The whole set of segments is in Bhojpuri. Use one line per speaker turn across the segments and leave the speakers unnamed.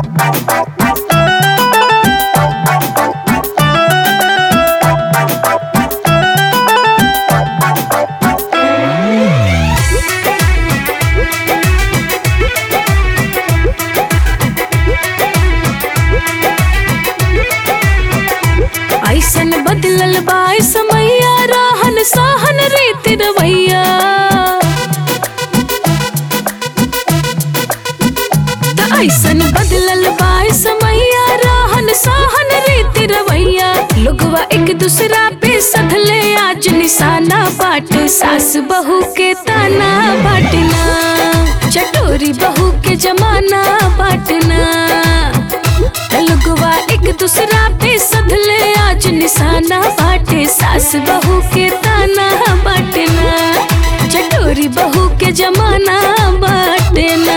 ऐसन बदलल बाय समैया रहन सहन रीत रवैया त ऐसन बदलल बाय समैया रहन सहन रीत रवैया लोगवा एक दूसरा पे सधले आज निशाना बाट सास बहू के ताना बाटना चटोरी बहू के जमाना बाटना लगवा एक दूसरा पे सधले आज निशाना बाटे सास बहू के ताना बाटना चटोरी बहू के जमाना बाटना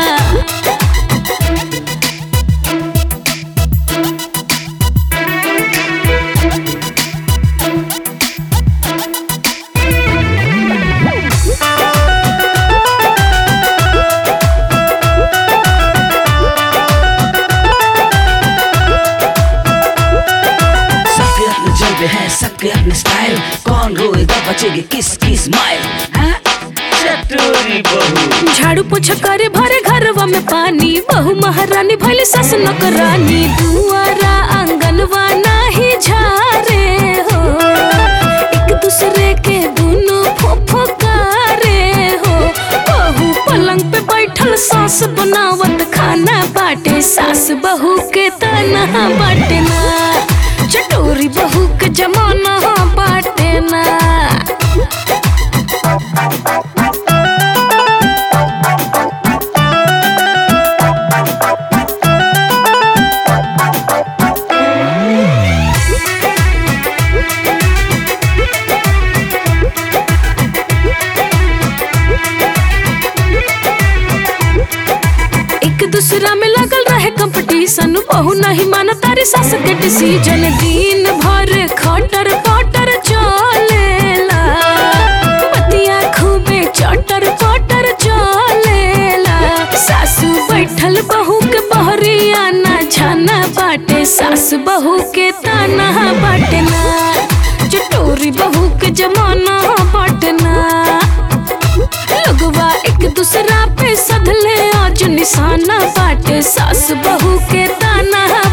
सबके अपने जलवे हैं सबके अपने स्टाइल कौन रोएगा बचेगी किस की स्माइल हाँ? चटोरी बहू
झाड़ू पोछा करे भरे घरवा में पानी बहु महारानी भले सस नौकरानी दुआरा आंगनवा नाही झारे हो एक दूसरे के दोनों फुफकारे हो बहू पलंग पे बैठल सास बनावत खाना बाटे सास बहू के तना बाटना चटोरी बहू के जमाना बाटना एक दूसरा में लगल रहे कंपटीशन बहु नहीं माना तारे सास के डिसीजन दिन भर खटर पटर चलेला पतिया खूबे चटर पटर चलेला सासू बैठल बहू के बहरिया ना छाना बाटे सास बहू के ताना बाटना चटोरी बहू के जमाना बाटना लगवा एक दूसरा पे सधले आज निशाना बाटे सास बहू के ताना